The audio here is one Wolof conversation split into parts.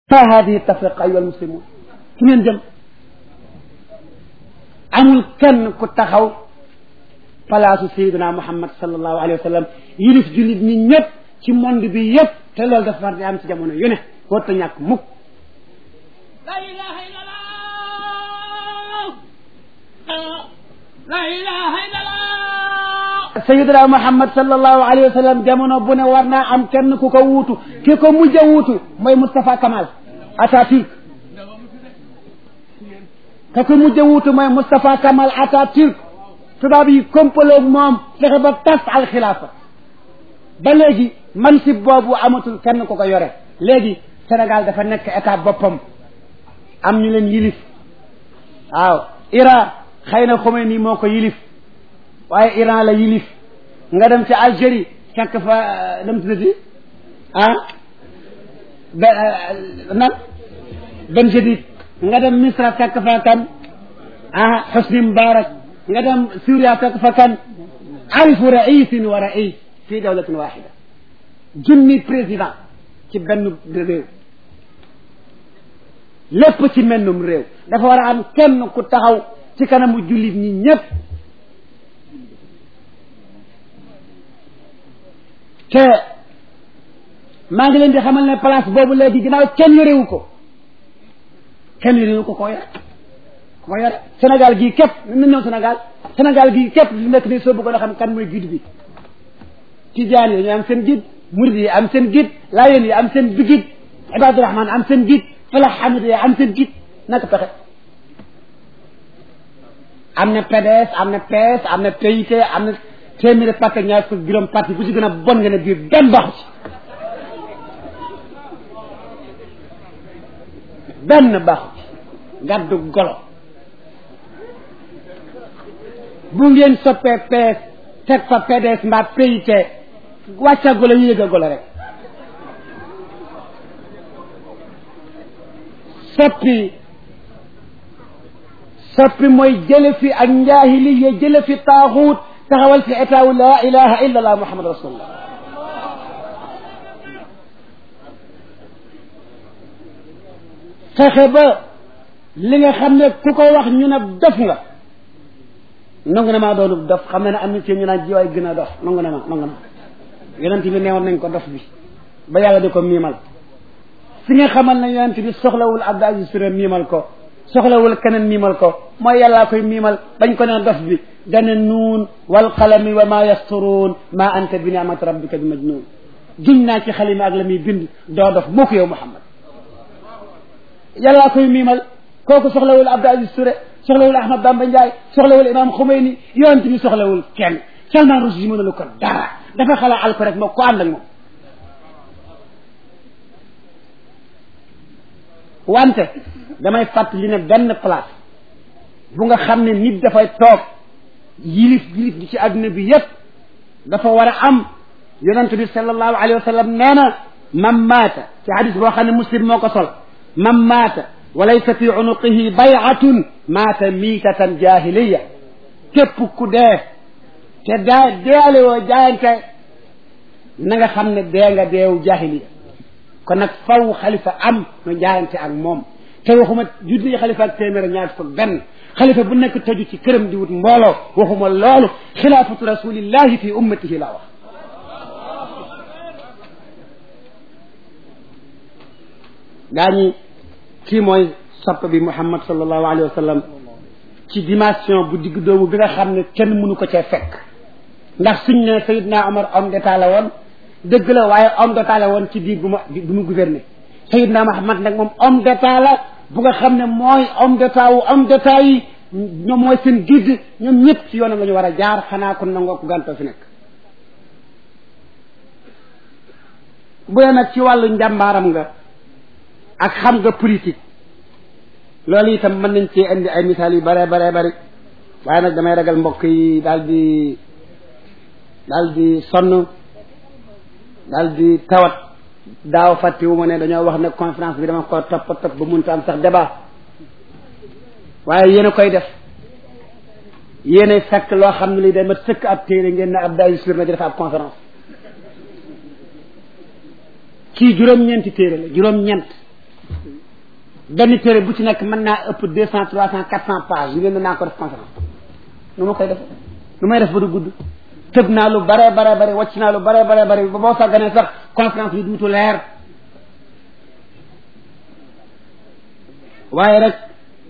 fa hadihi tafriqa ayuha almuslimun fu ngeen jëm amul kenn ku taxaw palaasu sayiduna muhammad sallallahu alayhi wa sallam yilif jullit ñi ñëpp ci monde bi yëpp te loolu dafa war di am ci jamono yu ne warta ñàkk mukk la ilaha illallah la ilaha illallah sayiduna muhammad sallallahu alayhi wa sallam jamono bu ne war naa am kenn ku ko wuutu ki ko mujj a wuutu mooy Moustapha Kamal Atatürk ka ko mujj a wuutu mooy Moustapha Kamal Atatürk tubaab yi kompaloo moom fexe ba tas al xilaafa ba léegi mansib boobu amatul kenn ku ko yore léegi Sénégal dafa nekk état boppam am ñu leen yilif waaw Iran xëy na Khomeini moo ko yilif waaye Iran la yilif nga dem ci Algérie fekk fa dem tuddati ah be nan Ben Jadid nga dem Misra fekk fa kan ah Hosni Moubarak nga dem Syria fekk fa kan alfu raisin wa rais fi dawlatin waxida junni président ci benn réew lépp ci mennum réew dafa war a am kenn ku taxaw ci kanamu jullit ñi ñëpp te maa ngi leen di xamal ne place boobu léegi ginnaaw kenn yorewu ko kenn yorewu ko koo yore koo yore Sénégal gii képp na ñëw Sénégal Sénégal gii képp fi nekk nii soo bëggoon a xam kan mooy guide bi tijaan yi ñu am seen guide murid yi am seen guide laayeen yi am seen bi guide Ibaadu Rahmaan am seen guide falax hamid yi am seen guide naka pexe am na PDS am na PS am na PIT am na téeméeri parti ñaar fukk juróom parti bu ci gën a bon nga ne biir benn baaxu ci benn baaxu ci gàddu golo bu ngeen soppee PS teg fa PDS mbaa PIT wàcca golo yi yëg a golo rek soppi soppi mooy jële fi ak njaahiliya jële fi taaxuut taxawal fi état wu laa ilaha illa allah muhammad rasulullah fexe ba li nga xam ne ku ko wax ñu ne dof nga nangu na maa doonub dof xam ne ne am na ci ñu naan jiwaay gën a dof nangu na ma nangu na yonent bi neewoon nañ ko dof bi ba yàlla di ko miimal fi nga xamal ne yonent bi soxlawul Abdou Aziz Touré miimal ko soxlawul keneen miimal ko mooy yàllaa koy miimal bañ ko ne dof bi dane nuun wal qalami wa ma yasturuun ma anta bi ni'mati rabbika bi majnuun giñ naa ci xalima ak la muy bind doo dof moo ko yow Muhammad yàllaa koy miimal kooku soxlawul Abdou Aziz Touré soxlawul Ahmad Bamba Ndiaye soxlawul Imam Khomeini yonent bi soxlawul kenn Salman Rushdie mënulu ko dara dafa xalaa al ko rek moo ko ànd ak moom wante damay fàttali ne benn place bu nga xam ne nit dafay toog yilif yilif di ci àdduna bi yépp dafa war a am yonent bi sallallahu alayhi wa sallam nee na man maata ci hadis boo xam ne muslim moo ko sol man maata wa laysa fi unuqihi bay'atun maata miitatan jahiliya képp ku dee te daa deele woo jaayante na nga xam ne dee nga deewu jahiliya kon nag faw xalifa am nu jaayante ak moom te waxuma junni xalifa ak téeméer ñaar fukk benn xalifa bu nekk tëju ci këram di wut mbooloo waxuma loolu xilaafatu rasulillahi fi ummatihi laa wax gaa ñi kii mooy sopp bi muhammad sallallahu alayhi wa sallam ci dimension bu digg doomu bi nga xam ne kenn mënu ko cee fekk ndax suñ ne Seydina Omar homme d'état la woon dëgg la waaye homme d'état la woon ci biir bu ma bu mu gouverner Seydina Muhammad nag moom homme d'état la bu nga xam ne mooy homme d'état wu homme d'état yi ñoom mooy seen guide ñoom ñëpp ci yoonam la ñu war a jaar xanaa kon nangoo ko gàntoo fi nekk bu dee nag ci wàllu njàmbaaram nga ak xam nga politique loolu itam mën nañ cee indi ay misaal yu bare bare bari waaye nag damay ragal mbokk yi daal di daal di sonn daal di tawat daaw fàttewu ma ne dañoo wax ne conférence bi dama ko topp topp ba munta am sax débat waaye yéen a koy def yéen a fekk loo xam ne li dama sëkk ab téere ngeen ne ab dayu sur na di def ab conférence kii juróom-ñeenti téere la juróom-ñeent benn téere bu ci nekk mën naa ëpp deux cent trois cent quatre cent pages yu ngeen naa ko def conférence nu ma koy def nu may def ba du gudd tëb naa lu bare bare bare wàcc naa lu bare bare bare ba boo sàgganee sax conférence bi duutu leer waaye rek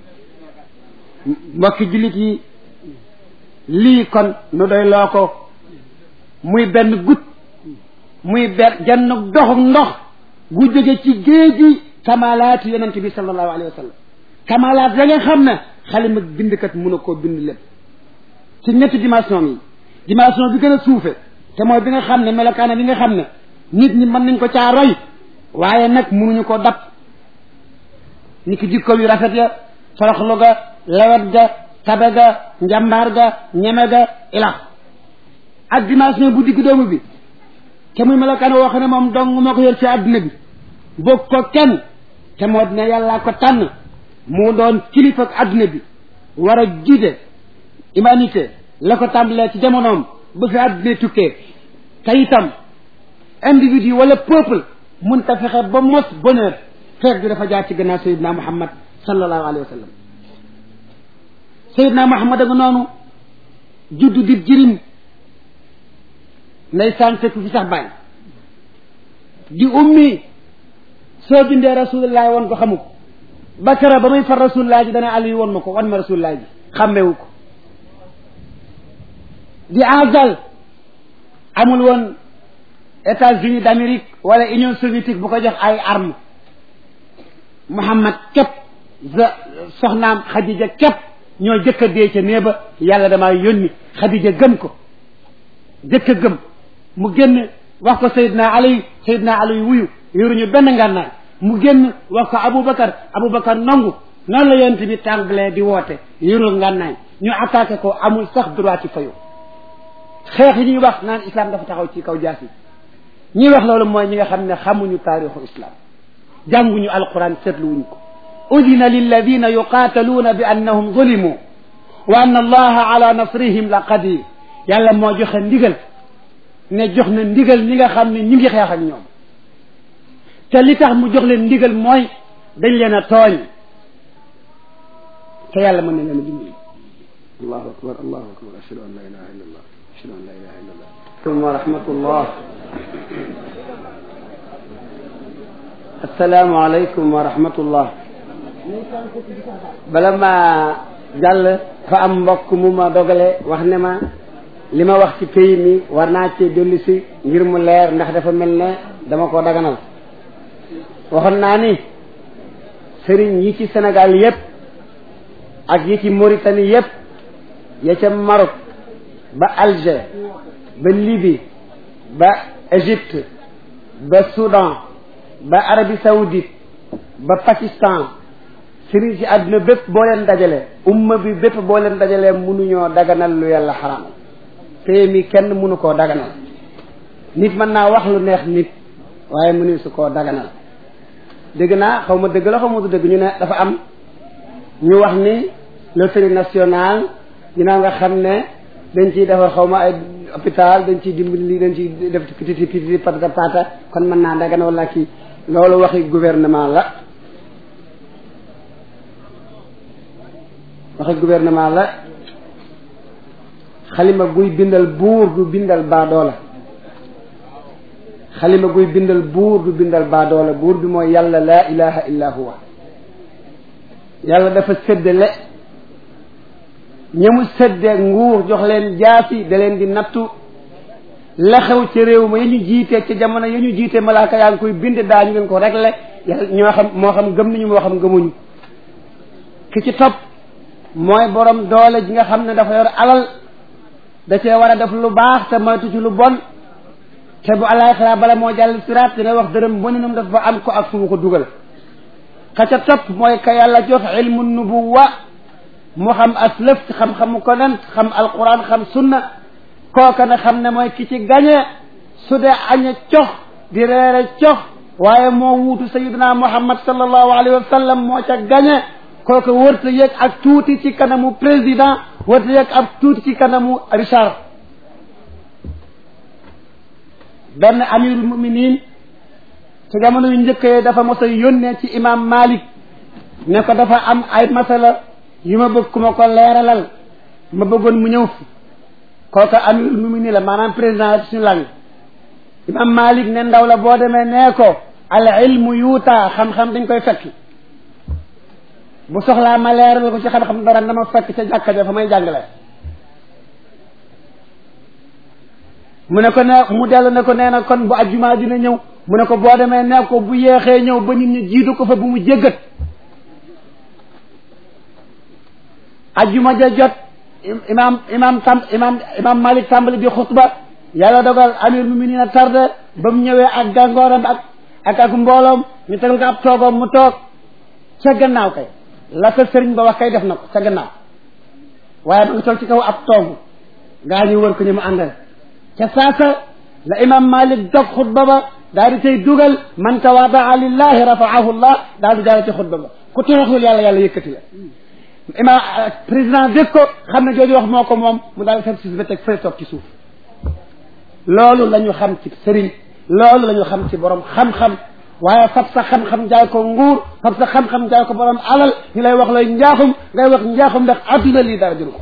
mbokki jullit yi lii kon nu doy loo ko muy benn gut muy benn genn doxu ndox gu jóge ci géeji kamalaatu yonent bi sallallahu alayhi wa sallam kamalaat ya nga xam ne xalima bindkat mun a koo bind lépp ci ñetti dimension yi dimension bi gën a suufe te mooy bi nga xam ne melokaana bi nga xam ne nit ñi mën nañ ko caa roy waaye nag munuñu ko dab ni ki jikko yu rafet ya soroxlu ga lewet ga tabe ga njambaar ga ñeme ga ila ak dimension bu digg doomu bi te muy melokaan woo xam ne moom dong moo ko yor ci àdduna bi bokk ko kenn te moo dina yàllaa ko tànn mu doon kilifa ak àdduna bi war a jiite humanité la ko tàmbalee ci jamonoom ba fi àdduna tukkee te itam individu wala peuple mun ta fexe ba mos bonheur feet bi dafa jaar ci gannaaw sayidna muhammad sallallahu alayhi wa sallam sayidna muhammad ak noonu juddu di jirim ndeysaan fekk fi sax bàyyi di ummi soo bindee rasulullahi woon ko xamu ko bakara ba muy far rasulullahi ji dana ali woon ma ko wan ma rasulullahi ji xàmmewu ko di azal amul woon États-Unis d'Amérique wala Union soviétique bu ko jox ay armes Muhammad képp soxnaam Xadija képp ñoo jëkk a dee ca nee ba yàlla damaa yónni Xadija gëm ko jëkk a gëm mu génn wax ko Seydina Ali Seydina Ali wuyu yoruñu benn ngànnaay mu génn wax ko Aboubacar Aboubacar nangu noonu la yonent bi tàmbalee di woote yorul ngànnaay ñu attaqué ko amul sax droit ci fayu xeex yi ñuy wax naan islam dafa taxaw ci kaw jaas yi ñi wax loolu mooy ñi nga xam ne xamuñu taarixu islam jànguñu alquran seetluwuñ ko udina lilladina yuqaataluuna bi annahum zulimu wa anna allaha ala nasrihim la qadir yàlla moo joxe ndigal ne jox na ndigal ñi nga xam ne ñu ngi xeex ak ñoom te li tax mu jox leen ndigal mooy dañ leen a tooñ te yàlla mën na leen a dimbali allahu akbar allahu akbar ashhadu an la ilaha illa allah ashhadu an la ilaha illa allah wa rahmatullah assalaamu aleykum wa rahmatullah bala ma jàll fa am mbokk mu ma dogale wax ne ma li ma wax ci pays mi war naa cee dellu si ngir mu leer ndax dafa mel ne dama ko daganal waxoon naa ni sëriñ yi ci Sénégal yépp ak yi ci Mauritanie yépp ya ca Maroc ba Alger ba Libye ba Égypte ba Soudan ba Arabie Saoudite ba Pakistan sëriñ si àdduna bépp boo leen dajale umma bi bépp boo leen dajalee mënuñoo daganal lu yàlla xaram téye mi kenn mënu koo daganal nit mën naa wax lu neex nit waaye mënu su koo daganal dégg naa xaw ma dëgg la xaw ma du dëgg ñu ne dafa am ñu wax ni loterie nationale ginnaaw nga xam ne dañ ciy defar xaw ma ay hôpital dañ ciy dimbali dañ ciy def pititi pititi patata pata kon mën naa dagan wala kii loolu waxi gouvernement la waxi gouvernement la xalima guy bindal buur du bindal baadoola xalima guy bindal buur du bindal baadoola buur bi mooy yàlla laa ilaha illa huwa yàlla dafa séddale ñi mu sédde nguur jox leen jaasi da leen di nattu la xew ci réew ma ya ñu jiite ci jamono ya ñu jiite malaaka yaa ngi koy bind daañu ngeen ko réglé yàlla ñoo xam moo xam gëm nañu moo xam gëmuñu ki ci topp mooy borom doole ji nga xam ne dafa yor alal da cee war a def lu baax te moytu ci lu bon te bu alaxira bala moo jàll siraat dina wax dërëm bu ne dafa am ko ak fu mu ko dugal ka ca topp mooy ka yàlla jox ilmu nubuwa mu xam aslëf ci xam-xamu ko nen xam alquran xam sunna kooka na xam ne mooy ki ci gañe su dee añe cox di reere cox waaye moo wuutu sayidina muhammad sallallahu alayhi wa sallam moo ca gañe kooka wërta yëg ak tuuti ci kanamu président wërta yëg ak tuuti ci kanamu Richard benn amirul muminin ci jamono yu njëkkee dafa mos a yónnee ci imam Malik ne ko dafa am ay masala yu ma bëgg ku ma ko leeralal ma bëggoon mu ñëw fi kooka amirul muminin la maanaam président la suñu lang imam malik ne ndaw la boo demee nee ko al ilmu yuuta xam-xam dañ koy fekki bu soxlaa ma leeral ko ci xam-xam dara dama fekk ca jàkka ja fa may jàngale mu ne ko ne mu dellu ne ko nee na kon bu ajjumaa dina ñëw mu ne ko boo demee nee ko bu yéexee ñëw ba nit ñi jiitu ko fa bu mu jéggat ajjuma ja jot imam imam tam imam imam malik tàmbali di xutba yàlla dogal amir muminin a tarde ba mu ñëwee ak gàngooram ak ak ak mbooloom ñu tegal ko ab toogoom mu toog ca gannaaw kay la ko sëriñ ba wax kay def na ko ca gannaaw waaye ba nga toog ci kaw ab toogu gaa ñu wër ko ñu mu àndal ca saasa la imam malik dog xutba ba daal di cay dugal man tawaadaa lillahi rafaahu llah daal di jaare ci xutba ba ku toroxul yàlla yàlla yëkkati la imam président dégg ko xam ne jooju wax moo ko moom mu daal di si ba teg fële toog ci suuf loolu la ñu xam ci sëriñ loolu la ñu xam ci borom xam-xam waaye fab sa xam-xam jaay ko nguur fab sa xam-xam jaay ko borom alal ñu lay wax looy njaaxum ngay wax njaaxum ndax adduna lii dara jël ko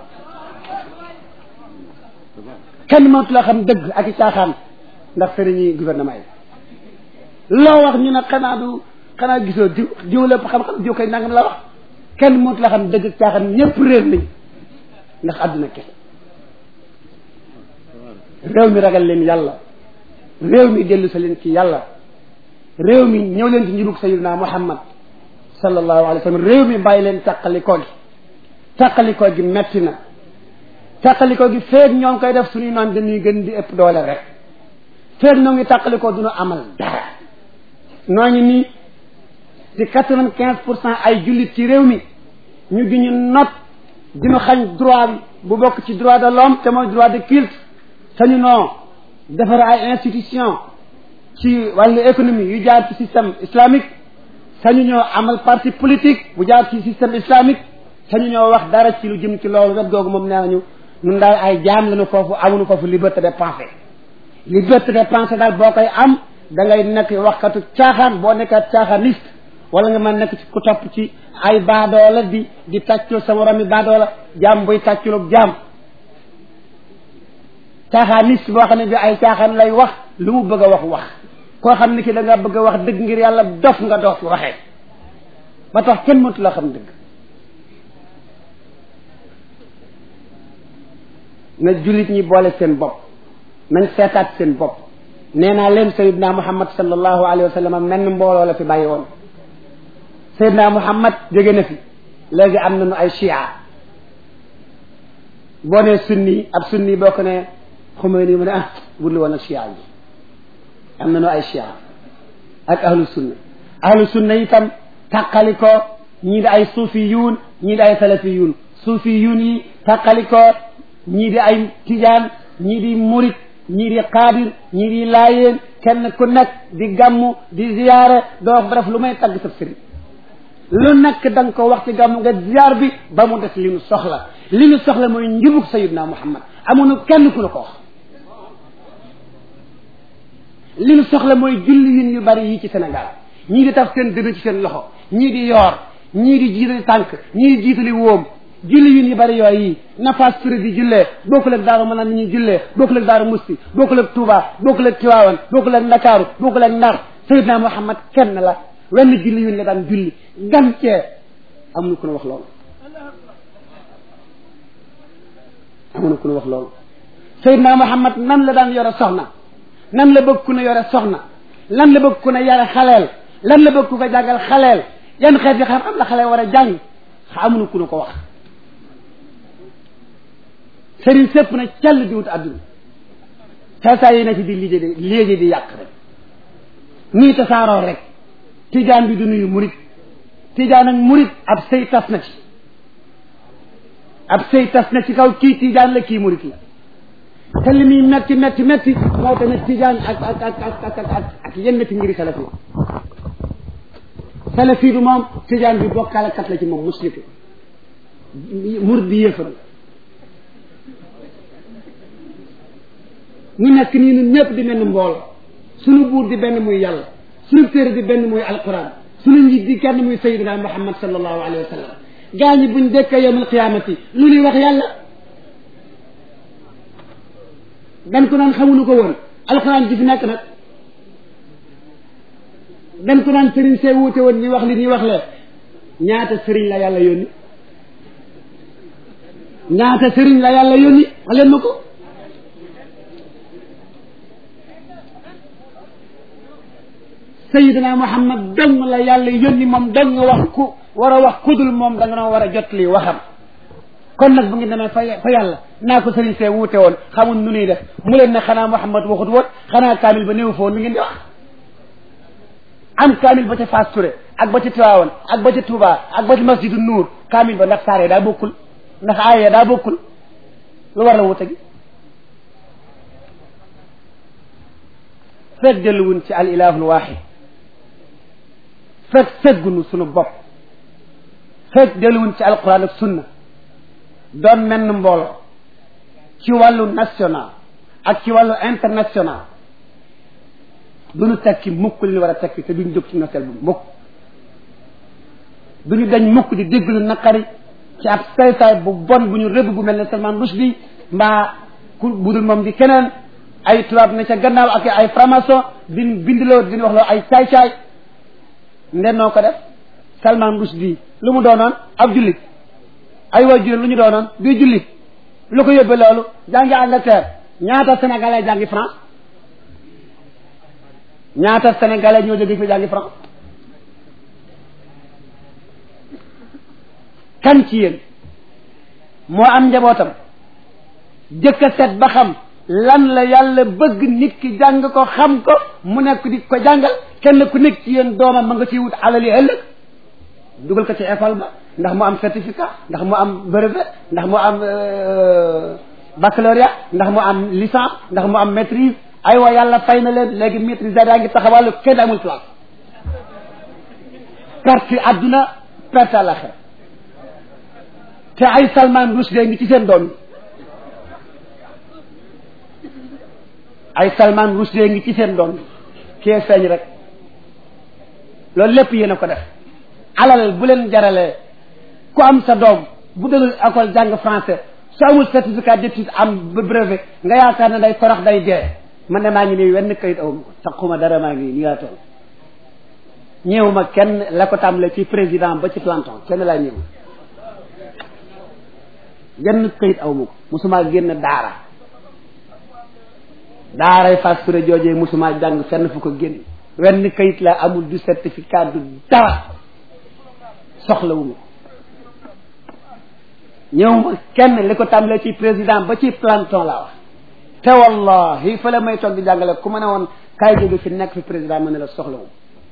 kenn mënatu la xam dëgg ak i caaxaan ndax sëriñ yi gouvernement yi loo wax ñu ne xanaa du xanaa gisoo jiw jiw lépp xam-xam jiw koy nangam la wax kenn mënatu la xam dëgg ak caaxaan ñëpp réer nañ ndax adduna kese réew mi ragal leen yàlla réew mi dellu sa leen ci yàlla réew mi ñëw leen ci njubug sayidina muhammad sallallahu alayhi wa sallam réew mi bàyyi leen tàqalikoo gi tàqalikoo gi metti na tàqalikoo gi feeg ñoo ngi koy def suñuy noon dañuy gën di ëpp doole rek feeg ñoo ngi tàqalikoo duñu amal dara noo ngi nii di quatre vingt quinze pour cent ay jullit ci réew mi ñu gi ñu not diñu xañ droit bu bokk ci droit de l'homme te mooy droit de culte sañu noo defar ay institution ci wàllu économie yu jaar ci système islamique sañu ñoo amal parti politique bu jaar ci système islamique sañu ñoo wax dara ci lu jëm ci loolu wet googu moom nee nañu ñun daal ay jaam lañu foofu amuñu foofu liberté de pensée liberté de pensée daal boo koy am da ngay nekk waxkatu caaxaan boo nekkat caaxaaniste wala nga mën nekk ci ku topp ci ay baadoola di di tàccul sa moromi baadoola jaam buy tàcculug jaam caaxaaniste boo xam ne bi ay caaxaan lay wax lu mu bëgg a wax wax koo xam ne ki da nga bëgg a wax dëgg ngir yàlla dof nga dof waxee ba tax kenn mëntu la xam dëgg na jullit ñi boole seen bopp nañ seetaat seen bopp nee naa leen sayidna muhammad sallallahu alayhi wa sallam menn mbooloo la fi bàyyi woon sayidna muhammad jóge na fi léegi am nañu ay chia boo nee sunni ab sunni boo ko ne xumee nii mu ne ah budlu woon ak chia yi am nañu ay chia ak ahlu sunna ahlu sunna itam tàqali ko ñii di ay suufiyuun ñii di ay salafiyuun suufiyuun yi tàqali ko ñii di ay tijaan ñii di murit ñii di xaadir ñii di laayeen kenn ku nekk di gàmmu di ziyaare doo wax ba def lu may tagg sa sëriñ lu nekk da nga ko wax ci gàmmu nga ziyaar bi ba mu des li nu soxla li nu soxla mooy njubug sayidna muhammad amuñu kenn ku la ko wax li nu soxla mooy julli yin yu bari yi ci Sénégal ñii di taf seen dënn ci seen loxo ñii di yoor ñii di jiitali tànk ñii di jiitali wóom julli yin yu bari yooyu yi nafaas firi di jullee bokkul ak daaru mën a ni ñuy jullee bokkul ak daaru musti bokkul ak Touba bokkul ak Tiwaawan bokkul ak Ndakaaru bokkul ak Ndar Seydina Muhammad kenn la wenn julli yun la daan julli gan cee amuñu ku ne wax loolu amuñu ku ne wax loolu Seydina Muhammad nan la daan yore soxna nan la bëgg ku ne yore soxna lan la bëgg ku ne yore xaleel lan la bëgg ku ko jàngal xaleel yan xeet yi xam-xam la xaleel war a jàng amuñu ku ne ko wax sëriñ sëpp na cell di wut adduna saa yi na ci di liggéey di léegi di yàq rek nii tasaaroo rek tijaan bi du nuyu murit tijaan ak murit ab sëy tas na ci ab sëy tas na ci kaw kii tijaan la kii murit la te li muy metti metti metti moo tamit tijaan ak ak ak ak ak ak ak yenn ci ngiri salafi salafi bi moom tijaan bi bokkaale kat la ci moom musliku murit bi yéefar la ñu nekk nii ñun ñëpp di mel ni mbooloo suñu buur di benn muy yàlla suñu téere di benn muy alquran suñu njiit di kenn muy sayidina muhammad sallallahu alayhi wa sallam gaa ñi buñ dekkee yowmal qiyaamati lu ñuy wax yàlla dañ ko naan xamuñu ko woon alxuraan ji fi nekk nag dañ ko naan sëriñ see wuute woon ñi wax li ñuy wax lee ñaata sëriñ la yàlla yónni ñaata sëriñ la yàlla yónni wax leen ma ko sayidina muhammad dong la yàlla yónni moom dong wax ku war a wax kudul moom da nga noo war a jot lii waxam kon nag bu ngeen demee fa fa yàlla naa ko sëriñ see wuute woon xamul nu nuy def mu leen ne xanaa muhammad waxut woon xanaa kaamil ba néew fa woon mi ngeen di wax am kaamil ba ca Fass Touré ak ba ca Tiwaawan ak ba ca Touba ak ba ca masjidu Nuur kaamil ba ndax saaree daa bokkul ndax aaya daa bokkul lu war la wute gi fekk delluwun ci al ilahul waaxid fekk seggunu sunu bopp fekk delluwun ci alquran ak sunna doon menn mbooloo ci wàllu national ak ci wàllu international duñu tekki mukk li ñu war a tekki te duñu jóg ci noteel bu mukk duñu dañ mukk di dégg lu naqari ci ab saytaay bu bon bu ñu rëbb bu mel ne Salman Rushdie mbaa ku budul moom di keneen ay tubaab ne ca gannaaw ak ay franc-maçon din bindiloo din wax loo ay caay-caay ndennoo ko def Salman Rushdie lu mu doonoon ab jullit ay waajur lu ñu doonoon bii jullit lu ko yóbbee loolu jàngi Angleterre ñaata sénégalais jàngi France ñaata sénégalais ñoo jóge fi jàngi France kan ci yéen moo am njabootam jëkk a set ba xam lan la yàlla bëgg nit ki jàng ko xam ko mu nekk di ko jàngal kenn ku nekk ci yéen doomam ma nga ciy wut alali ëllëg dugal ko ci école ba ndax mu am certificat ndax mu am brevet ndax mu am baccalauréat ndax mu am licence ndax mu am maîtrise aywa yàlla fay na leen léegi maîtrise daa ngi taxawàllu kenn amul place perte adduna perte àllaxira te ay Salman Rushdie ngi ci seen doom yi ay Salman Rushdie ngi ci seen doom yi kee feeñ rek loolu lépp yéen a ko def alal bu leen jaralee ku am sa doom bu dalul école jàng français su amul certificat d'étude am brevet nga yaakaar ne day torox day dee man ne maa ngi nii wenn kayit aw ma ko taxuma dara maa ngi nii laa toll ñëw ma kenn la ko tàmbalee ci président ba ci planton kenn laa ñëw genn kayit aw ma ko musuma génn daara daaray Fass Touré joojee musuma jàng fenn fu ko génn wenn kayit la amul du certificat du dara soxlawuma ko ñëw ma kenn li ko tàmbalee ci président ba ci planton laa wax te wallahi fa la may toog di jàngale ku ma ne woon kaay jóge fi nekk fi président ma ne la soxlawuma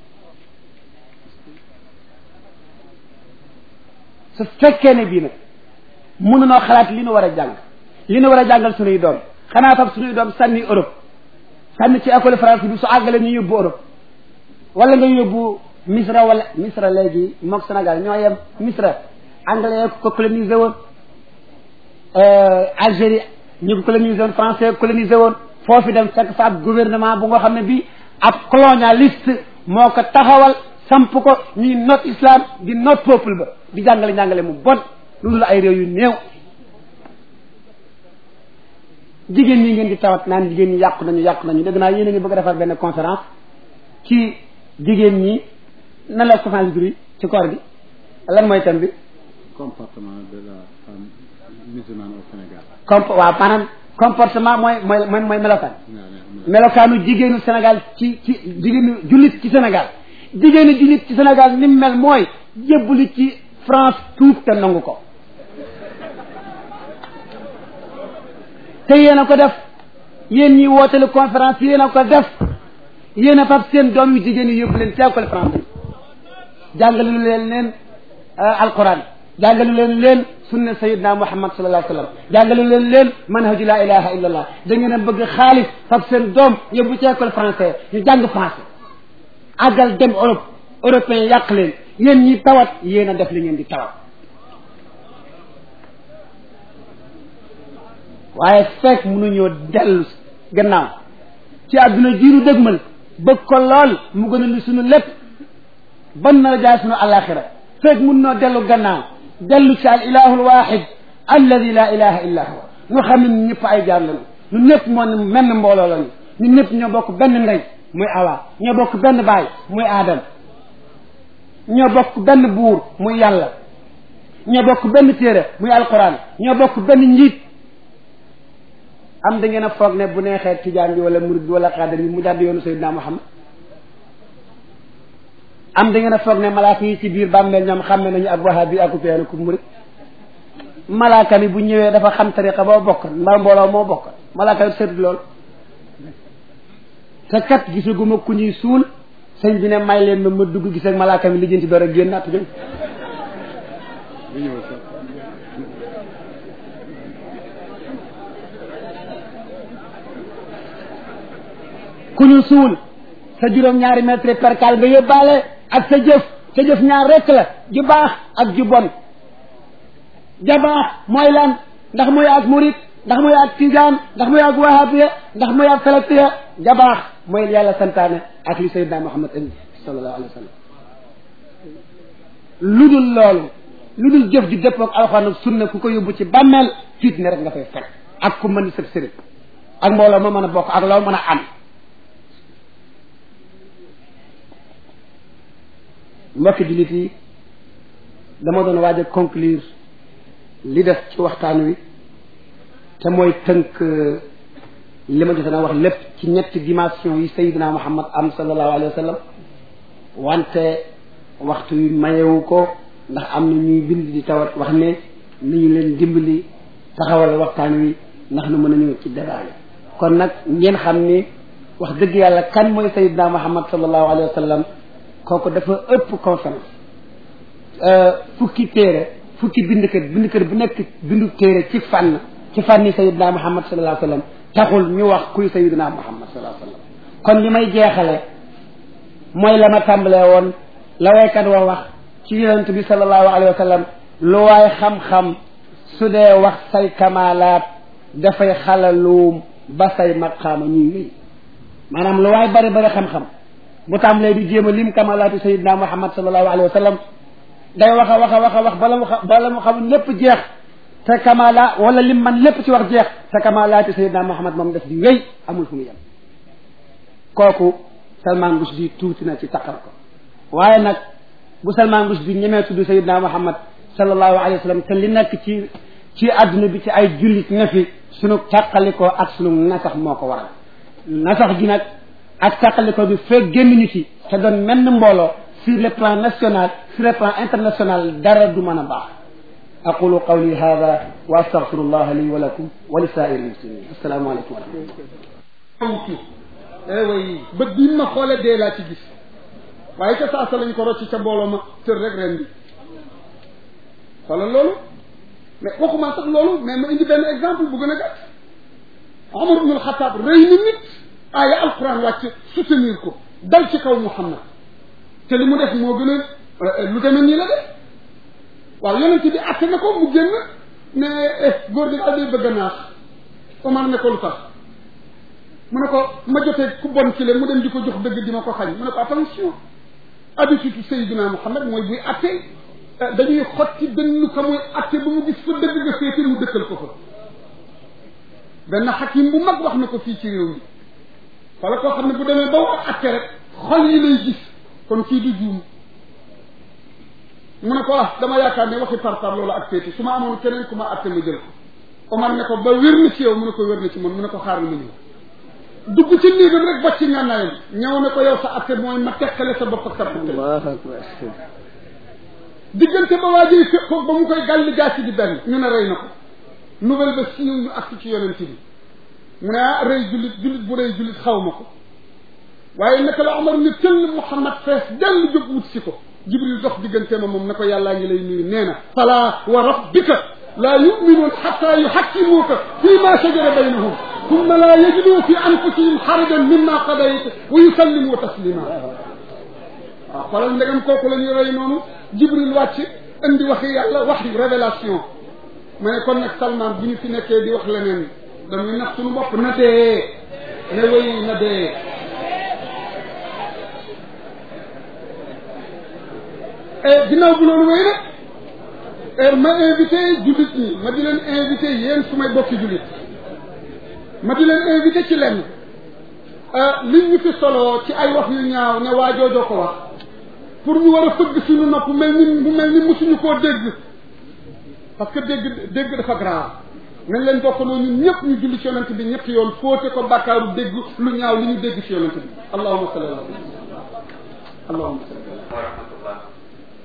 su fekkee ne bii nag mënunoo xalaat li nu war a jàng li nu war a jàngal sunuy doom xanaa fab sunuy doom sànni Europe sànni ci école France bi su àggale ñu yóbbu Europe wala nga yóbbu Misra wala Misra léegi mook Sénégal ñoo yem Misra anglais ko colonisé woon Algérie ñu ko colonisé woon français colonisé woon foofu dem fekk fa ab gouvernement bu nga xam ne bii ab colonialiste moo ko taxawal samp ko ñuy not islam di not peuple ba di jàngale jàngale mu bon lu dul ay réew yu néew jigéen ñi ngeen di tawat naan jigéen ñi yàqu nañu yàqu nañu dégg naa yéen a ngi bëgg a defar benn conférence ci jigéen ñi nan la conférence bi ci koor gi lan mooy thème bi comportement de la femme musulmane au Sénégal. comp waaw maanaam comportement mooy mooy mooy mooy melokaan waaw melokaanu jigéenu Sénégal ci ci jigéenu jullit ci Sénégal jigéenu jullit ci Sénégal ni mu mel mooy jébbali ci France tuub te nangu ko te yéen a ko def yéen ñi wootelu conférence yéen a ko def yéen a fab seen doom yu jigéen yi yóbbu leen ci école français jàngalu leen leen alquran jàngalu leen leen sunna sayidna muhammad sallallahu alayhi wa sallam jàngalu leen leen manhaju la ilaha illa allah da ngeen a bëgg xaalis fab seen doom yóbbu ci école français ñu jàng français àggal dem Europe européen yàq leen yéen ñi tawat yéen a def li ngeen di tawat waaye fekk mënuñoo dellu gannaaw ci àdduna jiiru dëgmal bëgg ko lool mu gën a li suñu lépp ban na jaay sunu alaxira feeg mun noo dellu gannaaw dellu ci al ilahu alwahid alladi la ilaha illa huwa ñu xam ne ñun ñëpp ay jaam lañu ñun ñëpp moo ne menn mbooloo lañu ñun ñëpp ñoo bokk benn ndey muy awa ñoo bokk benn baay muy aadam ñoo bokk benn buur muy yàlla ñoo bokk benn téere muy alquran ñoo bokk benn njiit am da ngeen a foog ne bu neexee tijaan bi wala murid bi wala xaadir bi mu jàdd yoonu Seydina Muhammad am da ngeen a foog ne malaaka yi ci biir bàmmeel ñoom xam nañu ak wahabi ak upéenu ku murid malaaka mi bu ñëwee dafa xam tariqa boo bokk mbaa mbooloo moo bokk malaaka yi seetut loolu te kat gisaguma ku ñuy suul sëñ bi ne may leen ma ma dugg gis ak malaaka mi lijjanti door a génn natt jëm bu ñëw sax ku ñu suul sa juróom-ñaari mètre percal nga yóbbaale ak sa jëf sa jëf ñaar rekk la ju baax ak ju bon ja baax mooy lan ndax mooy ak murit ndax mooy ak tijaan ndax mooy ak wahabiya ndax mooy ak salatiya ja baax mooy yàlla santaane ak li sayyidina muhammad indi sallallahu alayhi wa sallam lu dul loolu lu dul jëf ju dëppoo ak alxuraan ak sunna ku ko yóbbu ci bàmmeel fiit ne rek nga fay fekk ak ku mën di sëb sëriñ ak mbooloo ma mën a bokk ak loo mën a am mbokki jullit yi dama doon waaj a conclure li def ci waxtaan wi te mooy tënk li ma jotoon a wax lépp ci ñetti dimension yi Seydina Muhammad am sallallahu alayhi wa sallam wante waxtu wi mayewu ko ndax am na ñuy bind di tawat wax ne nañu leen dimbali taxawal waxtaan wi ndax nu mën a ñëw ci débat yi kon nag ngeen xam ni wax dëgg yàlla kan mooy Seydina Muhammad sallallahu alayhi wa sallam kooku dafa ëpp conférence fukki téere fukki bindkat bindkat bu nekk bindu téere ci fànn ci fànni sayidina muhammad sallallahu alayhi wa sallam taxul ñu wax kuy sayidina muhammad sallallahu alayhi wa sallam kon li may jeexale mooy la ma tàmbalee woon la waykat wa wax ci yonent bi sallallahu alayhi wa sallam lu waay xam-xam su dee wax say kamalaat dafay xalaluum ba say maqaama ñuy wéy maanaam lu waay bari bari xam-xam bu tàmbalee di jéem a lim kamalaatu sayidina muhammad sallallahu alayhi wa sallam day wax a wax a wax a wax bala mu xam bala mu xam lépp jeex te kamala wala lim man lépp ci wax jeex te kamalaatu sayidina muhammad moom def di wéy amul fu mu yem kooku Salman Rushdie tuuti na ci taqal ko waaye nag bu Salman Rushdie ñemee tudd sayidina muhammad sallallahu alayhi wa sallam te li nekk ci ci adduna bi ci ay jullit ne fi sunu tàqalikoo ak sunu nasax moo ko waral nasax gi nag ak tàqaliko bi fekk génnuñu ci te doon menn mbooloo sur le plan national sur le plan international dara du mën a baax aqulu qawli hada wa astaghfirullah li wa lakum wa li saa'iri muslimin assalaamu aleykum wa rahmatullah ci eh way bët bii ma xoole dee laa ci gis waaye ca saasa lañ ko rocc ca mbooloo ma tër rek ren bi xoolal loolu mais waxuma sax loolu mais ma indi benn exemple bu gën a gàtt Omar ibn al-Khattab rëy na nit aaya alquran wàcc soutenir ko dal ci kaw Muhammad te li mu def moo gën a lu demee nii la def waaw yonent bi atte na ko mu génn ne góor gi daal day bëgg a naax Omar ne ko lu tax mu ne ko ma jotee ku bon ci le mu dem di ko jox dëgg di ma ko xañ mu ne ko attention habitude Seydina Muhammad mooy buy atte dañuy xotti benn ka muy atte ba mu gis fa dëgg nga féete mu dëkkal ko fa benn xakim bu mag wax na ko fii ci réew mi wala koo xam ne bu demee ba wax atte rek xol yi lay gis kon kii du juum mu ne ko ah dama yaakaar ne waxi parpar loolu ak féete su ma amoon keneen ku ma atte ma jël ko Omar ne ko ba wér na ci yow mu ne ko wér na ci man mu ne ko xaaral ma ñëw dugg ci néegam rek bocc ngànnaayam ñëw ne ko yow sa atte mooy ma teqale sa bopp ak sa atte allahu akbar diggante ba waajee fekk ko ba mu koy gàlli gaasi di benn ñu ne rey na ko nouvelle ba siiw ñu agsi ci yonent bi mu ne ah rëy jullit jullit bu rëy jullit xaw ma ko waaye naka la Omar ni tëll Muhammad fees dell jóg wut si ko Jibril dox diggante ma moom ne ko yàllaa ngi lay nuyu nee na fala wa rabbika laa yuminuun xatta yuxakkimuuka fii ma shajara baynahum thumma laa yajidu fi anfusihim xarajan mimma qadayta wa yusallimu taslima waaw xoolal ndegam kooku la ñuy rey noonu Jibril wàcc indi waxi yàlla wax révélation ma ne kon nag Salman bu ñu fi nekkee di wax leneen dañuy nax suñu bopp na dee ne wéy na dee et ginnaaw bu loolu wéy nag ma invité jullit ñi ma di leen invité yéen su may bokki jullit ma di leen invité ci lenn liñ ñu fi solo ci ay wax yu ñaaw ne waa joojoo ko wax pour ñu war a fëgg suñu nopp mel ni mu mel ni musuñu koo dégg parce que dégg dégg dafa grave nañ leen bokkandoo ñun ñëpp ñu julli ci yonent bi ñetti yoon fóote ko bàkkaaru dégg lu ñaaw li ñu dégg ci yonent bi allahumma salli ala allahumma salli ورحمة الله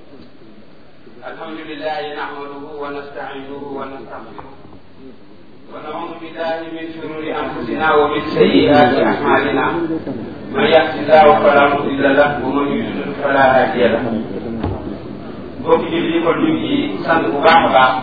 الحمد لله نحمده ونستعينه ونستغفره ونعوذ بالله من شرور أنفسنا ومن سيئات أعمالنا من يهد الله فلا مضل له ومن يضلل فلا هادي له mbokk ji li ko ñu ngi sant bu baax a baax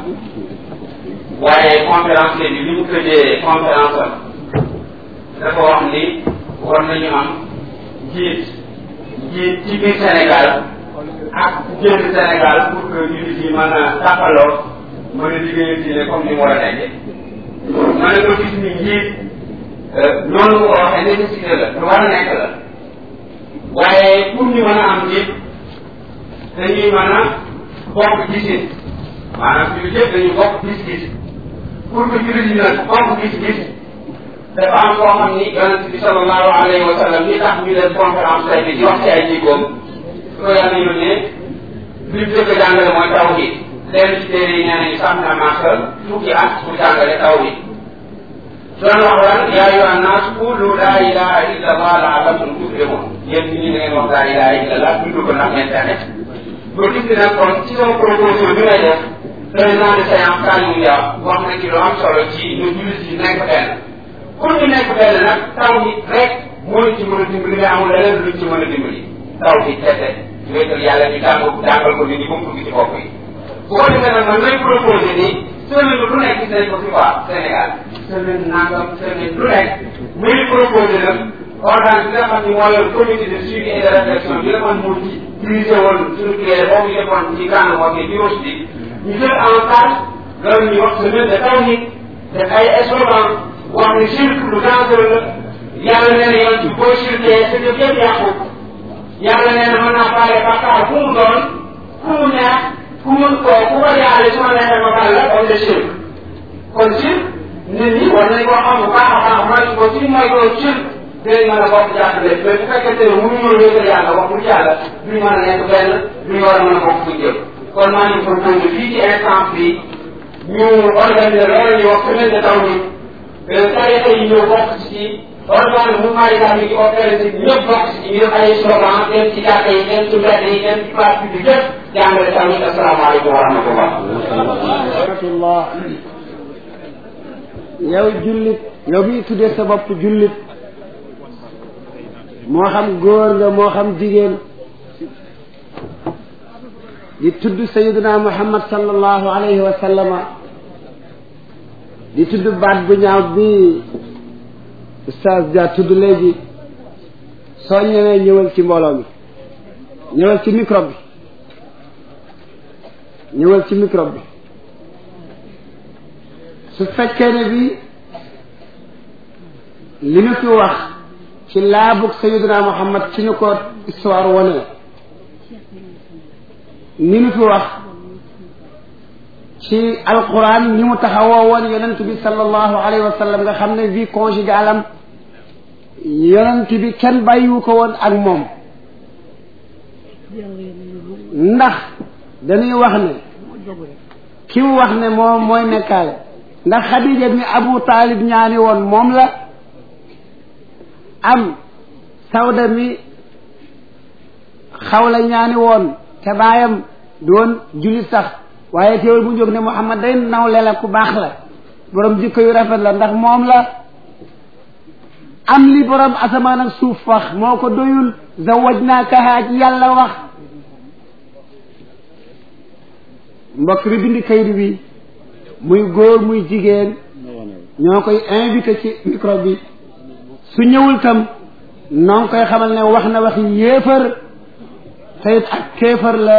waaye conférence bi bi mu tëjee conférence am dafa wax ni war nañu am njiit njiit ci biir Sénégal ak génn Sénégal pour que jullit yi mën a tàppaloo mën a liggéeyal diine comme ni mu war a nekkee ma ne ko gis ni njiit noonu mu ko waxee nécessité la lu war a nekk la waaye pour ñu mën a am njiit dañuy mën a bokk gisin maanaam jullit yëpp dañuy bokk gis-gis pour que jullit yi nag bokk gis-gis dafa am koo xam ni yonent bi sallallahu alayhi wa sallam li tax ñu def conférence tey bi di wax ci ay jikkoom ko yàlla yónnee li mu jëkk a jàngale mooy tawhid lenn ci téere yi nee nañu sax na màkka fukki at mu jàngale tawhid doon wax lan yaa ayyuhan naas qulu laa ilaha illa allah la'allakum tuflihun yéen ñi da ngeen wax laa ilaha illa allah dund ko ndax ngeen texe ba gis nag kon ci sama proposition bi may def président de séance Saliou Dia wax na ci lu am solo ci ñu jullit yi nekk benn pour ñu nekk benn nag tawhid rek moo ñu ci mën a dimbali mais amul leneen luñ ci mën a dimbali tawhid kese wéetal yàlla ñu jàng jàngal ko nit ñi ba mu dugg ci bopp yi bu ko defee nag man lay proposé nii semaine lu nekk gis nañ ko fi quoi Sénégal semaine nangam semaine lu nekk muy proposé nag organe bi nga xam ni moo yor comité de suivi et de réflexion bi la man moo ci dirigé woon suñu client boobu ñu defoon ci gànn wax ni bureau bi ñu jël en charge loolu ñuy wax semaine de tawhid def ay slogan wax ni shirk lu dangereux la yàlla nee na yoon ci boo shirkee sa jëf yëpp yàqu yàlla nee na mën naa faale bàkkaar fu mu doon fu mu neex ku mu ko ku ko jaale su ma neexee ma baal la comme de shirk kon shirk nit ñi war nañ koo xam bu baax a baax mooy ko ci mooy ko shirk dinañ mën a bokk jàppale mais bu fekkente ne mënuñoo wéetal yàlla wax dëgg yàlla duñ mën a nekk benn duñ war a mën a bokk fu jëm kon maa ngi proposé fii ci instance bi ñu organiser loolu ñuy wax semaine de taw bi tarixa yi ñëw bokk ci organe mouvement islamique yi opéré ci ñëpp bokk ci ñu ay slogan dem ci jàkka yi dem ci mbedd yi dem ci place publique yëpp jàngale tamit asalaamaaleykum wa rahmatullah rahmatullah yow jullit yow mi tuddee sa bopp jullit moo xam góor nga moo xam jigéen di tudd sayiduna muhammad sallallahu alayhi wa sallama di tudd baat bu ñaaw bi ustaaz Dia tudd léegi soo ñëwee ñëwal ci mbooloo mi ñëwal ci micro bi ñëwal ci micro bi su fekkee ne bi li ñu fi wax ci laabug sayiduna muhammad ci ñu ko histoire wone ni ñu fi wax ci alquran ni mu taxawoo woon yonent bi sallallahu alayhi wa sallam nga xam ne vie conjugale am yonent bi kenn bàyyiwu ko woon ak moom ndax dañuy wax ne ki mu wax ne moom mooy nekkaale ndax xadija mi abu taalib ñaani woon moom la am sawda mi xawla ñaani woon te baayam doon julit sax waaye teewul bu jóg ne Muhammad day nawle la ku baax la borom jikko yu rafet la ndax moom la am li borom asamaan ak suuf wax moo ko doyul zawajnaakaha ci yàlla wax mbokk bi bindi kayit bi muy góor muy jigéen ñoo koy invité ci micro bi su ñëwul tam noo ngi koy xamal ne wax na waxi yéefar te it ak kéefar la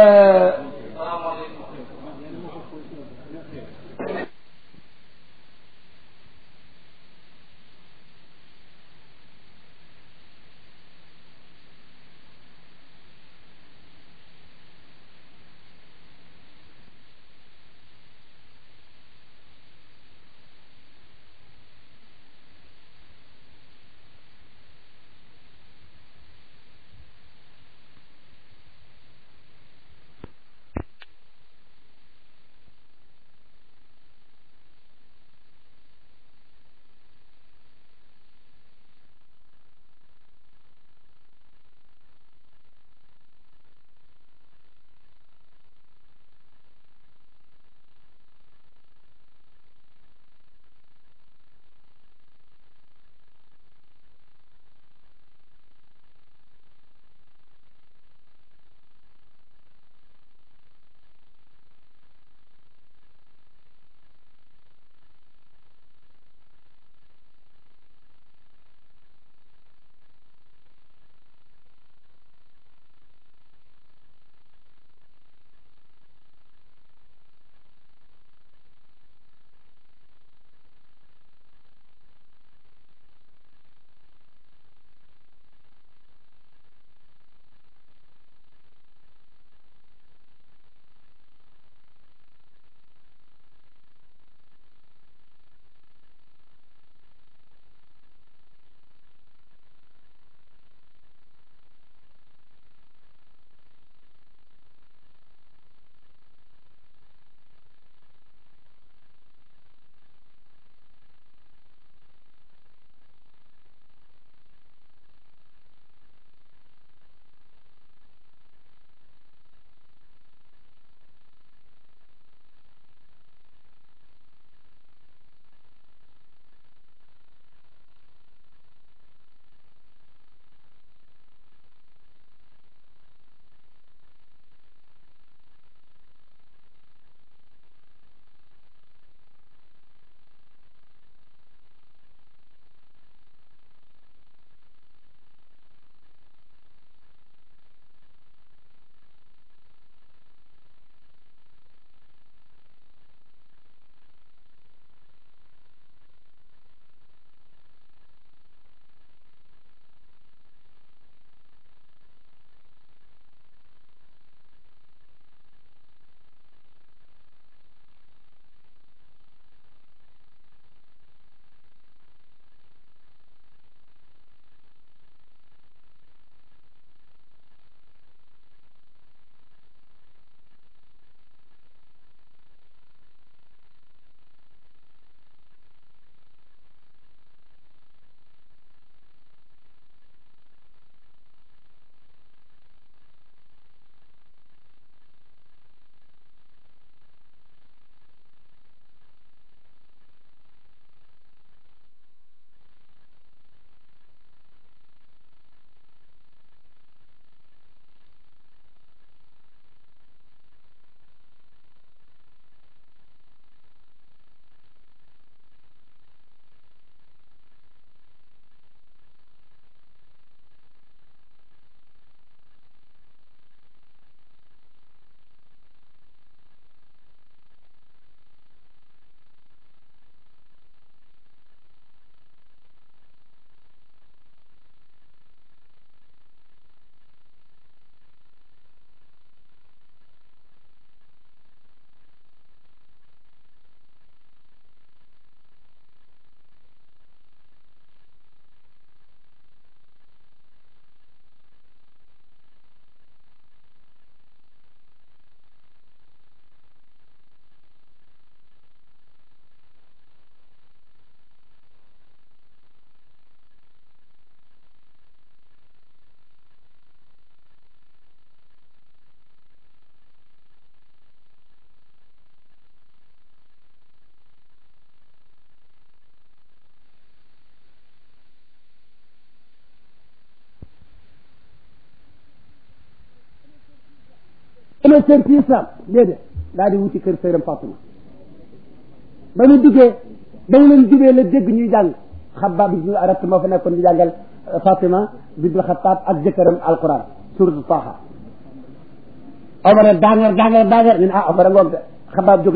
sama sër ci islam déedéet daal di wuti kër sëram Fatima ba ñu duggee ba mu leen jubee la dégg ñuy jàng xabaab bi ñu arat moo fa nekkoon di jàngal Fatima bintul Xattaab ak jëkkëram alquran suratu Taha Omar daangar daangar daangar ñu ne ah Omar a ngoog de xabaab jóg